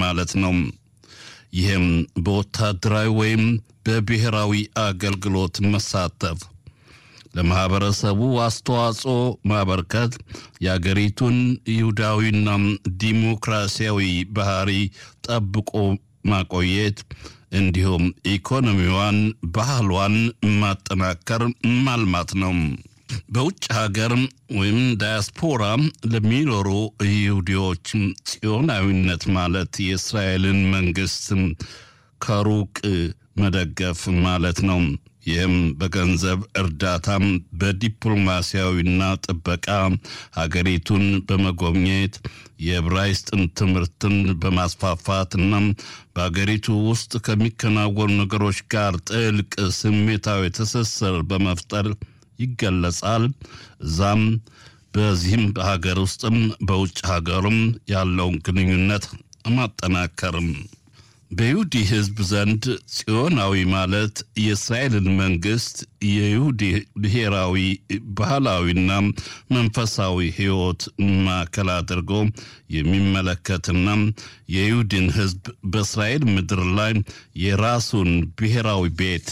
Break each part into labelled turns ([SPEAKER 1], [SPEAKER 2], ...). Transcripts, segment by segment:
[SPEAKER 1] ማለት ነው። ይህም በወታደራዊ ወይም በብሔራዊ አገልግሎት መሳተፍ ለማህበረሰቡ አስተዋጽኦ ማበርከት የአገሪቱን ይሁዳዊና ዲሞክራሲያዊ ባህሪ ጠብቆ ማቆየት እንዲሁም ኢኮኖሚዋን፣ ባህሏን ማጠናከር ማልማት ነው። በውጭ ሀገር ወይም ዳያስፖራ ለሚኖሩ ይሁዲዎች ጽዮናዊነት ማለት የእስራኤልን መንግስት ከሩቅ መደገፍ ማለት ነው። ይህም በገንዘብ እርዳታም በዲፕሎማሲያዊና ጥበቃ ሀገሪቱን በመጎብኘት የዕብራይስጥን ትምህርትን በማስፋፋትና በሀገሪቱ ውስጥ ከሚከናወኑ ነገሮች ጋር ጥልቅ ስሜታዊ ትስስር በመፍጠር ይገለጻል። እዛም በዚህም በሀገር ውስጥም በውጭ ሀገርም ያለውን ግንኙነት ማጠናከርም በይሁዲ ሕዝብ ዘንድ ጽዮናዊ ማለት የእስራኤልን መንግስት የይሁዲ ብሔራዊ ባህላዊና መንፈሳዊ ሕይወት ማዕከል አድርጎ የሚመለከትና የይሁድን ሕዝብ በእስራኤል ምድር ላይ የራሱን ብሔራዊ ቤት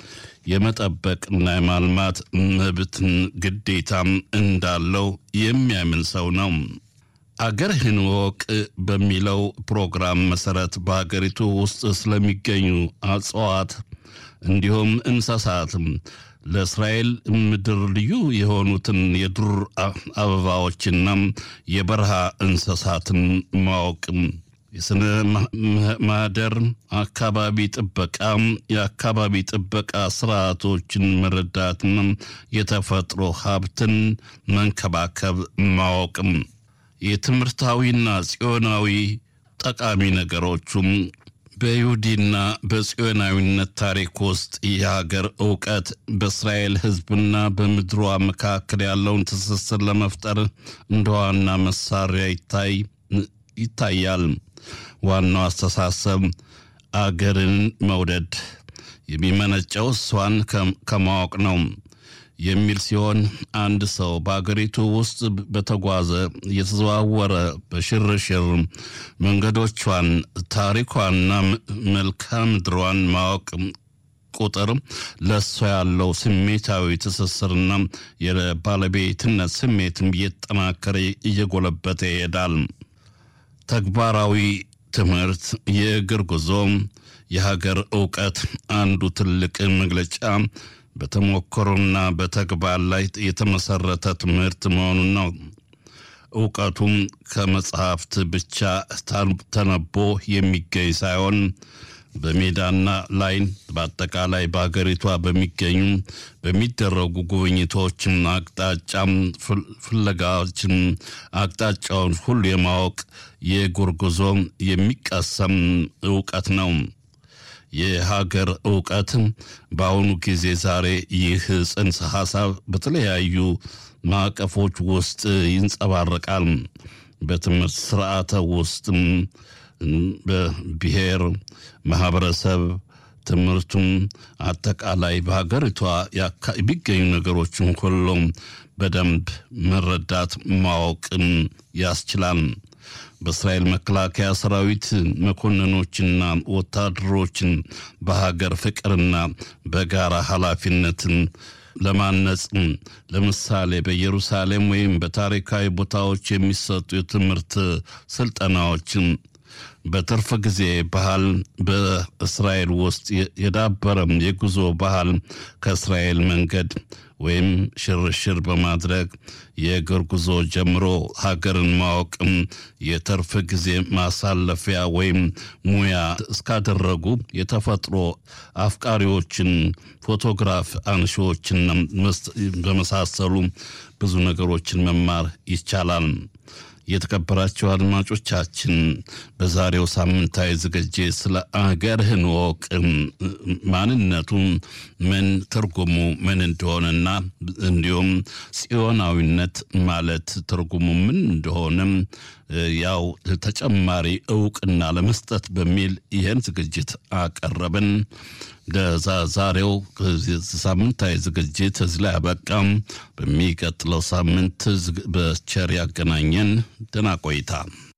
[SPEAKER 1] የመጠበቅና የማልማት መብትን ግዴታም እንዳለው የሚያምን ሰው ነው። አገርህን ወቅ በሚለው ፕሮግራም መሰረት በሀገሪቱ ውስጥ ስለሚገኙ እጽዋት እንዲሁም እንስሳትም ለእስራኤል ምድር ልዩ የሆኑትን የዱር አበባዎችና የበረሃ እንስሳትን ማወቅ የስነ ማህደር አካባቢ ጥበቃ የአካባቢ ጥበቃ ስርዓቶችን መረዳትና የተፈጥሮ ሀብትን መንከባከብ ማወቅም የትምህርታዊና ጽዮናዊ ጠቃሚ ነገሮቹም በይሁዲና በጽዮናዊነት ታሪክ ውስጥ የሀገር እውቀት በእስራኤል ሕዝብና በምድሯ መካከል ያለውን ትስስር ለመፍጠር እንደ ዋና መሳሪያ ይታይ ይታያል። ዋናው አስተሳሰብ አገርን መውደድ የሚመነጨው እሷን ከማወቅ ነው የሚል ሲሆን አንድ ሰው በአገሪቱ ውስጥ በተጓዘ እየተዘዋወረ በሽርሽር መንገዶቿን፣ ታሪኳንና መልክዓ ምድሯን ማወቅ ቁጥር ለእሷ ያለው ስሜታዊ ትስስርና የባለቤትነት ስሜትም እየተጠናከረ እየጎለበተ ይሄዳል። ተግባራዊ ትምህርት፣ የእግር ጉዞ፣ የሀገር እውቀት አንዱ ትልቅ መግለጫ በተሞክሮና በተግባር ላይ የተመሰረተ ትምህርት መሆኑን ነው። እውቀቱም ከመጽሐፍት ብቻ ተነቦ የሚገኝ ሳይሆን በሜዳና ላይ በአጠቃላይ በሀገሪቷ በሚገኙ በሚደረጉ ጉብኝቶችን አቅጣጫም ፍለጋዎችን አቅጣጫውን ሁሉ የማወቅ የእግር ጉዞ የሚቀሰም እውቀት ነው። የሀገር እውቀት በአሁኑ ጊዜ ዛሬ ይህ ጽንሰ ሀሳብ በተለያዩ ማዕቀፎች ውስጥ ይንጸባረቃል። በትምህርት ስርዓተ ውስጥም በብሔር ማህበረሰብ ትምህርቱም አጠቃላይ በሀገሪቷ የሚገኙ ነገሮችን ሁሉም በደንብ መረዳት ማወቅም ያስችላል። በእስራኤል መከላከያ ሰራዊት መኮንኖችና ወታደሮችን በሀገር ፍቅርና በጋራ ኃላፊነትን ለማነጽ ለምሳሌ በኢየሩሳሌም ወይም በታሪካዊ ቦታዎች የሚሰጡ የትምህርት ስልጠናዎችን በትርፍ ጊዜ ባህል በእስራኤል ውስጥ የዳበረም የጉዞ ባህል ከእስራኤል መንገድ ወይም ሽርሽር በማድረግ የእግር ጉዞ ጀምሮ ሀገርን ማወቅም የትርፍ ጊዜ ማሳለፊያ ወይም ሙያ እስካደረጉ የተፈጥሮ አፍቃሪዎችን፣ ፎቶግራፍ አንሺዎችን በመሳሰሉ ብዙ ነገሮችን መማር ይቻላል። የተከበራቸው አድማጮቻችን በዛሬው ሳምንታዊ ዝግጅት ስለ አገርህን ወቅ ማንነቱ ምን ትርጉሙ ምን እንደሆነና እንዲሁም ጽዮናዊነት ማለት ትርጉሙ ምን እንደሆነም ያው ተጨማሪ እውቅና ለመስጠት በሚል ይህን ዝግጅት አቀረብን። ለዛሬው ሳምንታዊ ዝግጅት እዚህ ላይ አበቃም። በሚቀጥለው ሳምንት በቸር ያገናኘን። ደህና ቆይታ